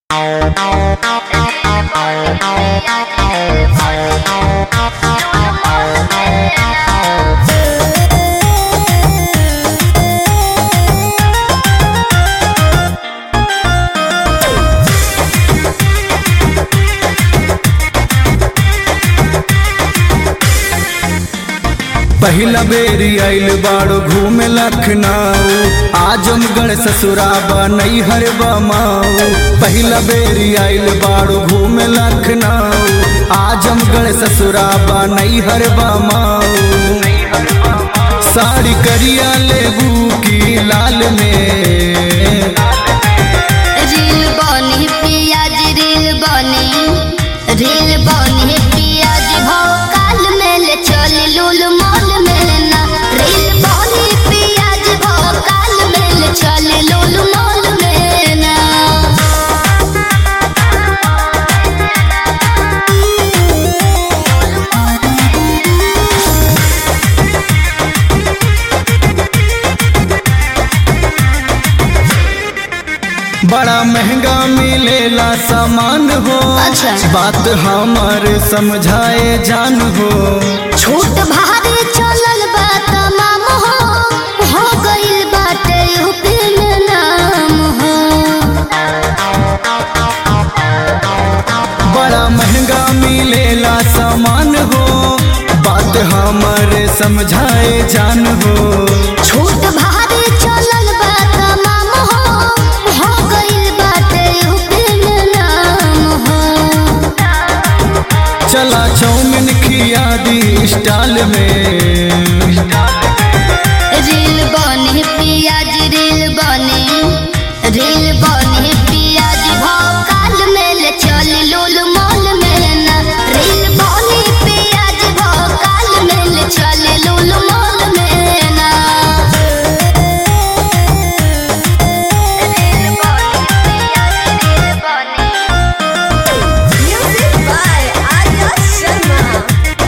पहिला बेरी आइल बाड़ो घूमे लखनऊ आजमगढ़ ससुराबा नैहर बमाऊ पहिला बेरी आइल बाड़ो घूमे लखनऊ आजमगढ़ ससुराबा नैहर बमाऊ साड़ी करिया लेबू की लाल में रील बनी पियाज रील बनी रील बनी पियाज भोकाल में ले चल लूल मॉल में ना रील बनी पियाज भोकाल में ले चल लूल मॉल में ना बड़ा महंगा मिलेला सामान हो अच्छा। बात हमार समझाए जान हो छोट भारी चलल बा तमाम हो हो गइल बाटे यूपी में नाम हो बड़ा महंगा मिलेला सामान हो बात हमारे समझाए जान हो छोट भारी चलल बा तमाम हो हो गइल बाटे यूपी में नाम हो चला चौमिन खिया दी स्टाल में रील बनी पियाज रील बनी रील बनी पियाज भोकाल में ले चल लूल मॉल में ना रील बनी पियाज भोकाल में ले चल लूल मॉल में ना रील बनी पियाज रील बनी Music by Arya Sharma.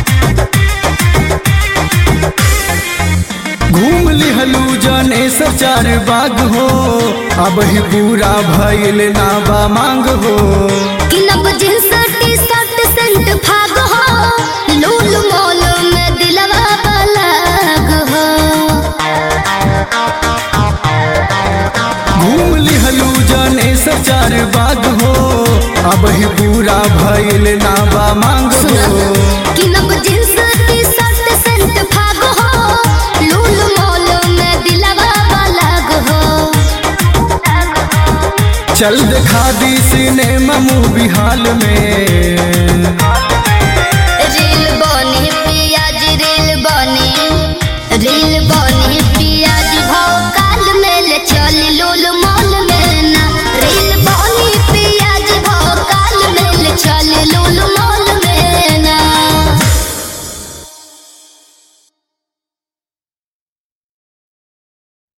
घूम लिहलू जाने सचार बाग हो अब ही पूरा भइल ना बा मांग हो कि नब जींस टी शर्ट सेंट भाग हो लूल मॉल में दिलवा बलाग हो घूम लिहलू जाने सचार बाग हो अब ही पूरा भइल ना बा मांग सुना हो कि नब जींस टी शर्ट सेंट भाग हो लूल मॉल में दिलवा बलाग हो चल दिखा दी सिनेमा मूवी हाल में